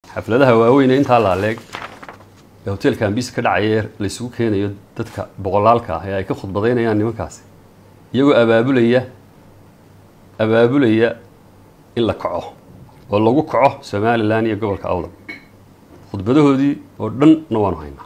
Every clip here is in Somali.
xafladaha waaweyne intaa laaleeg ee hotelka ambis ka dhacaya laysugu keenayo dadka boqolaalka ah ee ay ka khudbadaynayaan nimankaasi iyagoo abaabulaya abaabulaya in la kaco oo lagu kaco somalilan iyo gobolka awdal khudbadahoodii oo dhanna waanu haynaa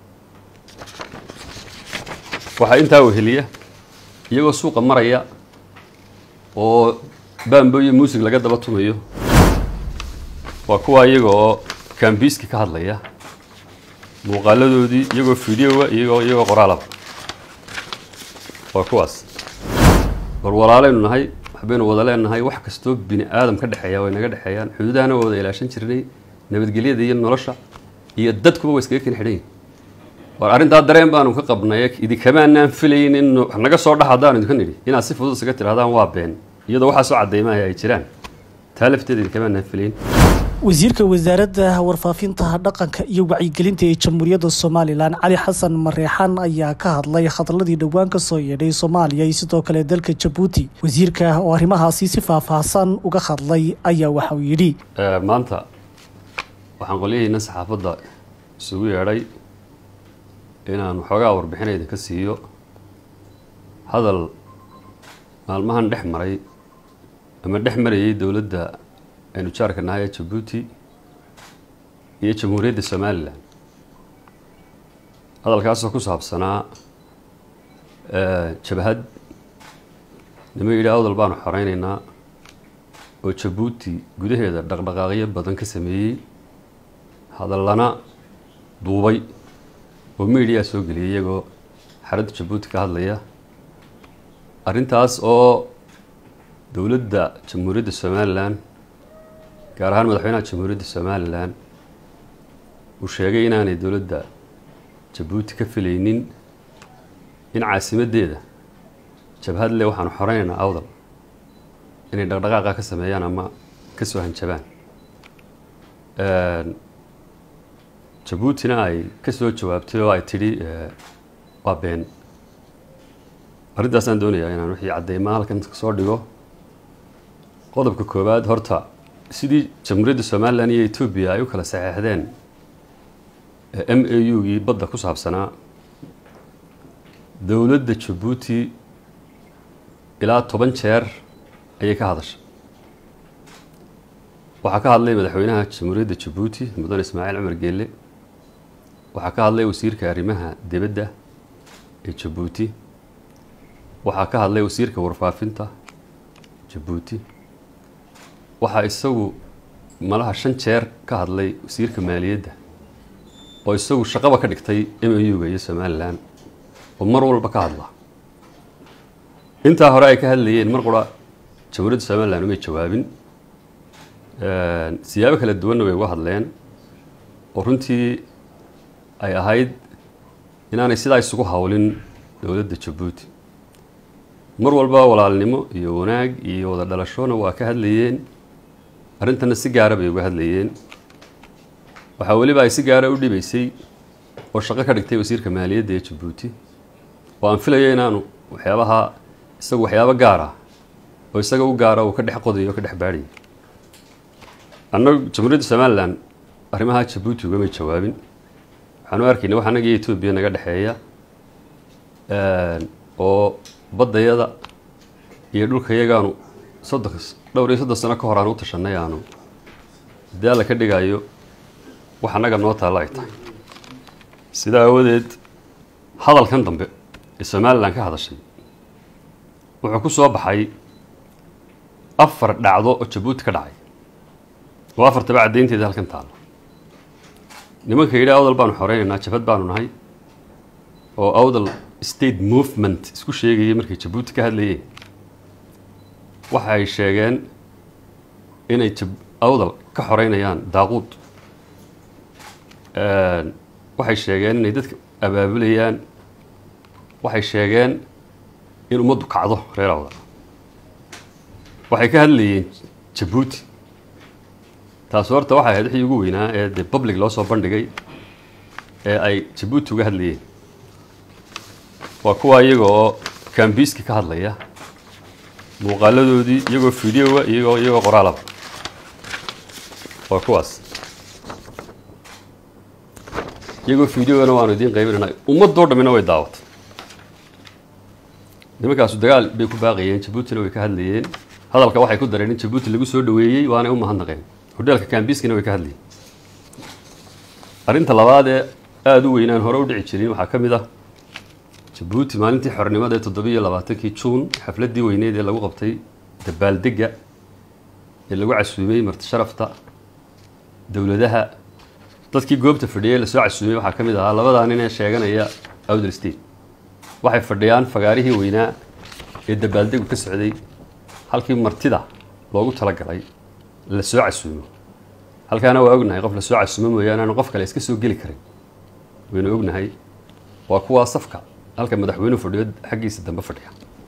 waxaa intaa weheliya iyagoo suuqa maraya oo bambo iyo muusig laga daba tumayo waa kuwa iyaga oo kambiiski ka hadlaya muuqaaladoodii iyagoo fideoa iyagoo iyagoo qoraalaba waa kuwaas war walaaleynu nahay waxbaynu wada leenahay wax kastoo bini aadam ka dhexeeya way naga dhexeeyaan xuduudahana waa wada ilaashan jirnay nabadgelyada iyo nolosha iyo dadkuba waa iskaga ken xidhan yihin war arrintaa dareen baanu ka qabnay idinkamaanaan filayn in wax naga soo dhax haddaanu idinka nidhi inaad si fudud isaga tirahdaan waa been iyadoo waxaa soo caddaymaya ay jiraan taa lafteeda idinkamaanaan filayn wasiirka wasaaradda warfaafinta dhaqanka iyo wacyigelinta ee jamhuuriyadda somalilan cali xasan mareexaan ayaa ka hadlay hadalladii dhowaan ka soo yeedhay soomaaliya iyo sidoo kale dalka jabuuti wasiirka oo arrimahaasi si faahfaahsan uga hadlay ayaa waxauu yidhi maanta waxaan qolyahiina saxaafadda isugu yeedhay inaan waxoogaa warbixina idinka siiyo hadal maalmahan dhex maray ama dhex marayay dowladda aynu jaarka nahay ee jabuuti iyo jamhuuriyadda somalilan hadalkaasoo ku saabsanaa jabhad nima yidhi awdal baanu xoreyneynaa oo jabuuti gudaheeda dhaqdhaqaaqyo badan ka sameeyey hadallana duubay oo miidiyaa soo geliyay iyagoo xaradda jabuuti ka hadlaya arrintaas oo dowladda jamhuuriyadda somalilan gaar ahaan madaxweynaha jamhuuriyadda somalilan uu sheegay inaanay dowladda jabuuti ka filaynin in caasimaddeeda jabhad le waxaanu xoreynaynaa awdal inay dhaqdhaqaaqa ka sameeyaan ama ka soo hanjabaan jabuutina ay ka soo jawaabtay oo ay tidhi waa been arrintaasaan doonayaa inaan wixii caddeymaa halkan soo dhigo qodobka koowaad horta sidii jamhuuriyadda somalilan iyo etoobiya ay u kala saxeexdeen m a u gii badda ku saabsanaa dowladda jabuuti ilaa toban jeer ayay ka hadashay waxaa ka hadlay madaxweynaha jamhuuriyadda jabuuti mudane ismaaciil cumar geelle waxaa ka hadlay wasiirka arrimaha dibadda ee jabuuti waxaa ka hadlay wasiirka warfaafinta jabuuti waxaa isagu malaha shan jeer ka hadlay wasiirka maaliyadda oo isagu shaqaba ka dhigtay m a u-ga iyo somalilan oo mar walba ka hadla intaa hore ay ka hadlayeen mar qura jamhuuriyadda somalilan umay jawaabin siyaabo kala duwanna way uga hadleen oo runtii ay ahayd inaanay sidaa isugu hawlin dowladda jabuuti mar walba walaalnimo iyo wanaag iyo wada dhalashona waa ka hadlayeen arrintana si gaara bay uga hadlayeen waxaa weliba ay si gaara u dhibaysay oo shaqo ka dhigtay wasiirka maaliyadda ee jabuuti oo aan filayo inaanu waxyaabaha isagu waxyaabo gaar ah oo isaga u gaara uu ka dhex qodayo o ka dhex baadhayay annagu jamhuuriyadda somalilan arrimaha jabuuti ugamay jawaabin waxaan u arkayna wax annaga iyo etoobiya naga dhexeeya oo baddayada iyo dhulkayagaanu soddon dhowr iyo soddon sano ka hor aan u tashanay aanu haddii alla ka dhigayo wax annaga noo taalla ay tahay sidaa awadeed hadalkan dambe ee somalilan ka hadashay wuxuu ku soo baxay afar dhacdo oo jabuuti ka dhacay oo afartaba caddaynteeda halkan taalla nimanka yidhi awdal baanu xoreynaynaa jabhad baanu nahay oo awdal state movement isku sheegayay markay jabuuti ka hadlayeen waxa ay sheegeen inay awdal ka xoreynayaan daaquud waxay sheegeen inay dadka abaabulayaan waxay sheegeen in ummaddu kacdo reer awdal waxay ka hadlayeen jabuuti taas horta waxay ahayd wixii ugu weynaa ee dee public loo soo bandhigay ee ay jabuuti uga hadlayeen waa kuwa iyaga oo kambiiski ka hadlaya muuqaaladoodii iyagoo fideoa iyagoo iyagoo qoraalaba waa kuwaas iyagoo fideogana waanu idiin qaybinayna ummadoo dhammina way daawatay nimankaasu dagaal bay ku baaqayeen jabuutina way ka hadlayeen hadalka waxay ku dareen in jabuuti lagu soo dhaweeyey waanay u mahadnaqeen hodheelka kambiskina way ka hadlayeen arrinta labaad ee aada u weynaan hore u dhici jirin waxaa ka mid ah jabuuti maalintii xornimada ee toddobiyo labaatankii juun xafladdii weyneed ee lagu qabtay dabaaldegga ee lagu casuumay marti sharafta dowladaha dadkii goobta fadhiyay lasoo casuumay waxaa ka mid ahaa labadaa nin ee sheeganaya outer state waxay fadhiyaan fagaarihii weynaa ee dabaaldegu ka socday halkii martida loogu talagalay la soo casuumo halkaana waa ognahay qof lasoo casuumo mooyaane aanu qof kale iska soo geli karin waynu ognahay waa kuwaa safka halka madaxweynuhu fadhiyo xaggiisa dambe fadhiya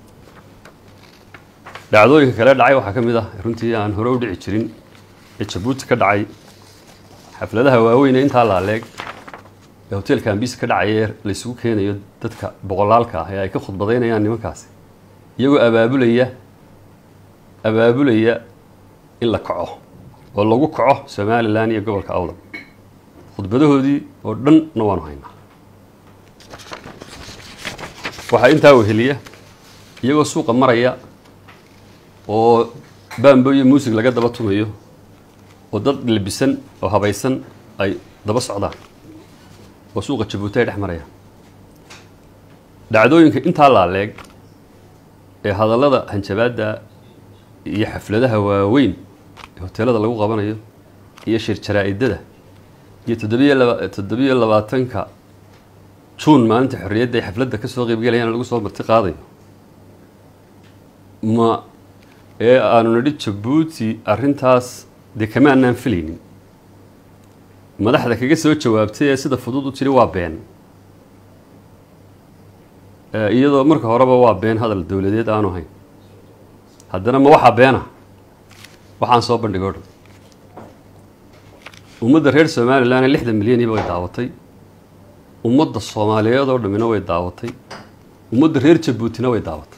dhacdooyinka kale dhacay waxaa ka mid ah runtii aan hore u dhici jirin ee jabuuti ka dhacay xafladaha waaweyn ee intaa laaleeg ee hoteelka ambis ka dhacaya ee laysugu keenayo dadka boqolaalka ah ee ay ka khudbadaynayaan nimankaasi iyagoo abaabulaya abaabulaya in la kaco oo lagu kaco somalilan iyo gobolka awdal khudbadahoodii oo dhanna waanu haynaa waxaa intaa weheliya iyagoo suuqa maraya oo baambo iyo muusig laga daba tumayo oo dad labisan oo habaysan ay daba socdaan oo suuqa jabuuti ay dhex marayaan dhacdooyinka intaa laaleeg ee hadallada hanjabaadda iyo xafladaha waaweyn ee hoteelada lagu qabanayo iyo shir jaraa-idada iyo toddobiyo laba toddobiyo labaatanka juun maalinta xorriyadda ay xafladda ka soo qeybgelayaan lagu soo marti qaadayo ma ee aanu nidhi jabuuti arrintaas dee kama anaan filaynin madaxda kaga soo jawaabtay ee sida fudud u tiri waa been iyadoo marka horeba waa been hadal dowladeed aanu hayn haddana ma waxaa beena waxaan soo bandhigay o dhan ummadda reer somalilan lixdan milyaniba way daawatay ummadda soomaaliyeed oo dhammina way daawatay ummadda reer jabuutina way daawatay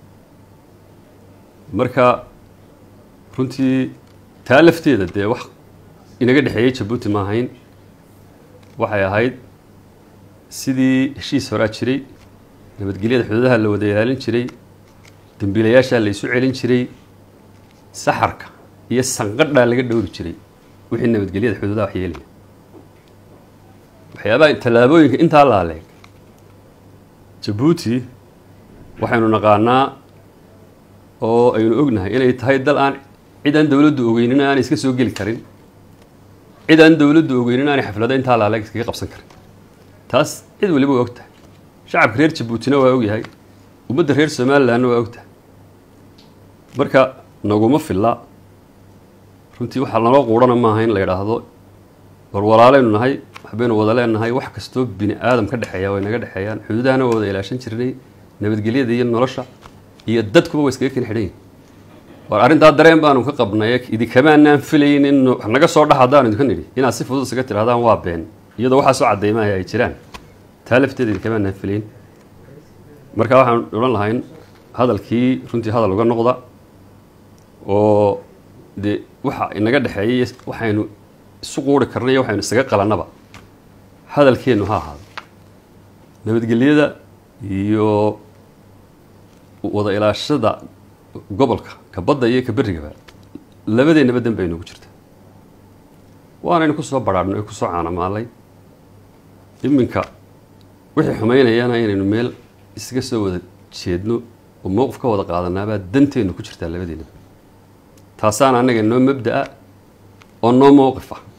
marka runtii taa lafteeda dee wax inaga dhexeeyey jabuuti ma ahayn waxay ahayd sidii heshiis horaa jiray nabadgelyada xuduudaha la wada ilaalin jiray dembiilayaashaa la isu celin jiray saxarka iyo sanqadhaa laga dhowri jiray wixii nabadgelyada xuduudaha wax yeelaya waxyaabaha tallaabooyinka intaa laaleeg jabuuti waxaynu naqaanaa oo aynu ognahay inay tahay dal aan cid aan dowladdu ogeynin aanay iska soo geli karin cid aan dowladdu ogeynin aanay xaflado intaa laaleeg iskaga qabsan karin taas cid waliba waa og tahay shacabka reer jabuutina waa ogyahay ummadda reer somalilandna waa og tahay marka naguma filla runtii waxaa naloo quudhana maaha in la yidhaahdo war walaaleynu nahay waxbaynu wada leenahay wax kastoo bini aadam ka dhexeeya way naga dhexeeyaan xuduudahana waa wada ilaashan jirnay nabadgelyada iyo nolosha iyo dadkuba waa iskaga ken xidhan war arrintaa dareen baanu ka qabnay idinkamaanaan filayn in naga soo dhax haddaanu idinka nidhi inaad si fudud isaga tirahdaan waa been iyadoo waxaa soo caddaymaya ay jiraan taa lafteeda idinkamaanaan filayn marka waxaan odhan lahayn hadalkii runtii hadal uga noqda oo dee waxa inaga dhexeeyay waxaynu isu quuri karnay iyo waxaynu isaga qalannaba hadalkeennu ha ahaado nabadgelyada iyo wada ilaashada gobolka ka badda iyo ka berrigaba labadeennaba dan bay noogu jirta waanaynu ku soo badhaadhnay ku soo caanamaalay iminka wixii xumaynayana inaynu meel isaga soo wada jeedno oo mowqif ka wada qaadanaabaa danteennu ku jirtaa labadeennaba taasaana annaga noo mabda-a oo noo mowqif ah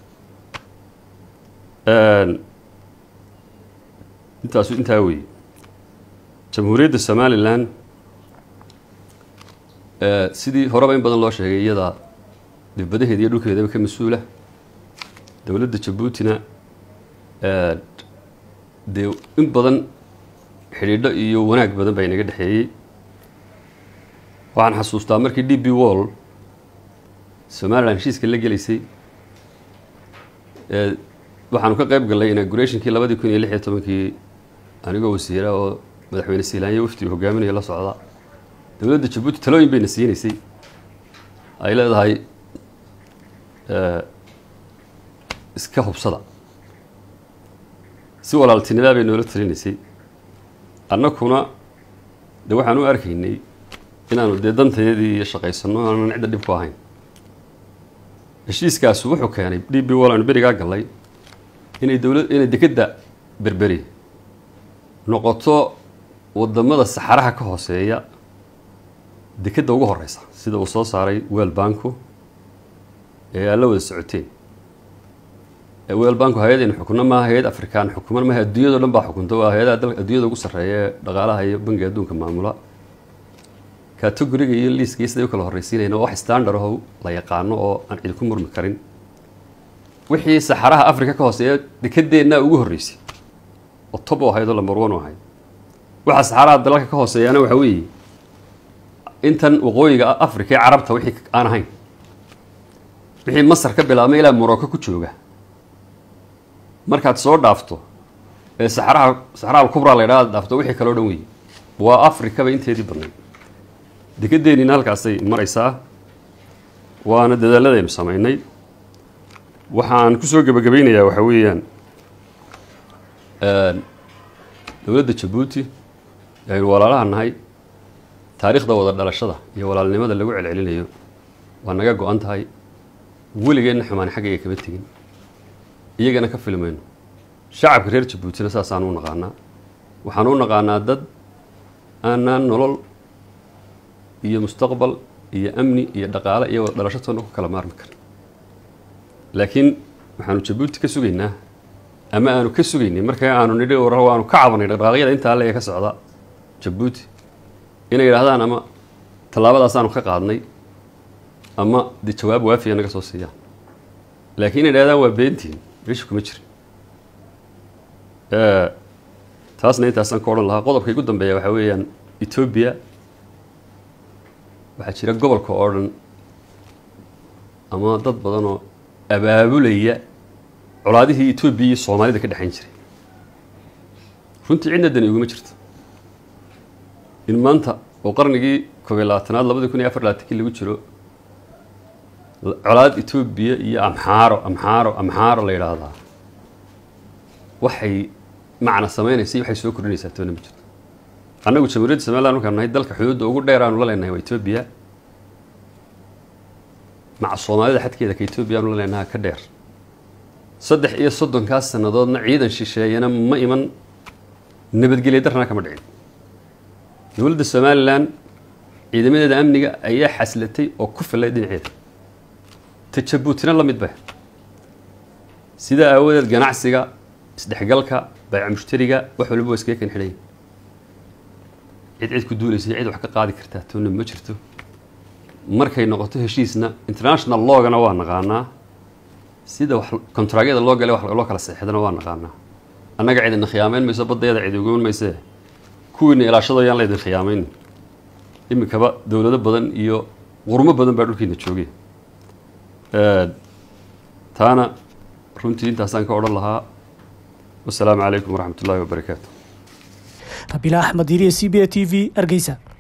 intaasu intaa weeye jamhuuriyadda somalilan sidii horeba in badan loo sheegay iyadaa dibadaheeda iyo dhulkeedaba ka mas-uula dowladda jabuutina dee in badan xidhiidho iyo wanaag badan baa inaga dhexeeyey waxaan xasuustaa markii d b wall somalilan heshiiska la gelaysay waxaanu ka qayb gallay inaugurationkii labadii kun iyo lix iyo tobankii anigoo wasiira oo madaxweyne siilaanyo waftiga hogaaminaya la socda dowladda jabuuti talooyin bayna siinaysay ay leedahay iska hubsada si walaaltinimaa bay noola talinaysay annakuna de waxaan u arkaynay inaanu dee dantayadii iyo shaqaysanno aanan cidda dhib ku ahayn heshiiskaasu wuxuu keenay d b wall aanu berigaa gallay inay dowlad inay dekedda berberi noqoto wadamada saxaraha ka hooseeya dekedda ugu horeysa sida uu soo saaray weel banku ee aad la wada socoteen weel banku hay-adaynu xukunno maaha hay-ad afrikaan xukuman maaha adduunyado dhan baa xukunta waa hay-adaha dalka adduunyada ugu sarreeya ee dhaqaalaha iyo bangiga adduunka maamula categoriga iyo liiska iyo siday u kala horreysiinayna wax standard aho la yaqaano oo aan cidi ku murmi karin wixii saxaraha africa ka hooseeya dekedeennaa ugu horreysay oo tob u ahayd oo lambar one u ahayd waxa saxaraha dalalka ka hooseeyaana waxa weeye intan waqooyiga africa ee carabta wixii aan ahayn wixii masar ka bilaabmay ilaa morocco ku jooga markaad soo dhaafto ee saxaraha saxaraha alkubra la ydhaha dhaafto wixii kaloo dhan weeye waa africaba inteedii badnayd dekedeeniina halkaasay maraysaa waana dadaaladaynu samaynay waxaan kusoo gebagabaynayaa waxaa weeyaan dowladda jabuuti aynu walaalaha nahay taariikhda wada dhalashada iyo walaalnimada lagu celcelinayo waa naga go-an tahay weligeenna xumaan xaggayga kama tegin iyagana ka filmayno shacabka reer jabuutina saasaan u naqaanaa waxaan u naqaanaa dad aanaan nolol iyo mustaqbal iyo amni iyo dhaqaale iyo wada dhalasho toona ku kala maarmi karin laakiin waxaanu jabuuti ka sugaynaa ama aanu ka sugaynay markaa aanu nidhi waanu ka cabanay dhaqdhaqaaqyada intaa le ee ka socda jabuuti inay yidhaahdaan ama tallaabadaasaanu ka qaadnay ama dee jawaab waafiya naga soo siiyaan laakiin inay yidhahdaan waa beentiin meesha kuma jirin taasna intaasaan ka odhan lahaa qodobka igu dambeeya waxaa weeyaan etoobiya waxaa jira gobolka oo dhan ama dad badan oo abaabulaya colaadihii etoobiya iyo soomaalida ka dhexayn jiray runtii cidna dani iguma jirto in maanta oo qarnigii koob iyo labaatanaad labadii kun iyo afar labaatankii lagu jiro colaad etoobiya iyo amxaaro amxaaro amxaaro la yidhaahdaa waxay macna samaynaysa waxay soo kordhinaysaa toona ma jirto annagu jamhuuriyadda somaliland markaan nahay dalka xuduudda ugu dheer aanu la leenahay waa etoobiya maca soomaalida xadkeeda ka etoobiya aanu la leenaha ka dheer saddex iyo soddonkaas sannadoodna ciidan shisheeyana ma iman nabadgelya darrana kama dhicin dowladda somalilan ciidamadeeda amniga ayaa xaslatay oo ku fillay dhinaceeda ta jabuutina la mid ba sidaa aawadeed ganacsiga isdhexgalka bayca mushtariga wax waliba waa iskaga kan xidhaya cid cid ku duulaysa cid wax ka qaadi kartaa toona ma jirto markay noqoto heshiisna international logana waa naqaanaa sida wax kontraagyada loo gale wax loo kala seexdana waa naqaanaa annaga cidina khiyaameyn mayso badayada cid uguman maysee kuwiina ilaashado yaan laydin khiyaamayn iminkaba dowlado badan iyo qurmo badan baa dhulkiina joogay taana runtii intaasaan ka odhan lahaa wasalaamu calaykum waraxmat ullahi wabarakaatu rabiila axmed iriya c b a t v hargeysa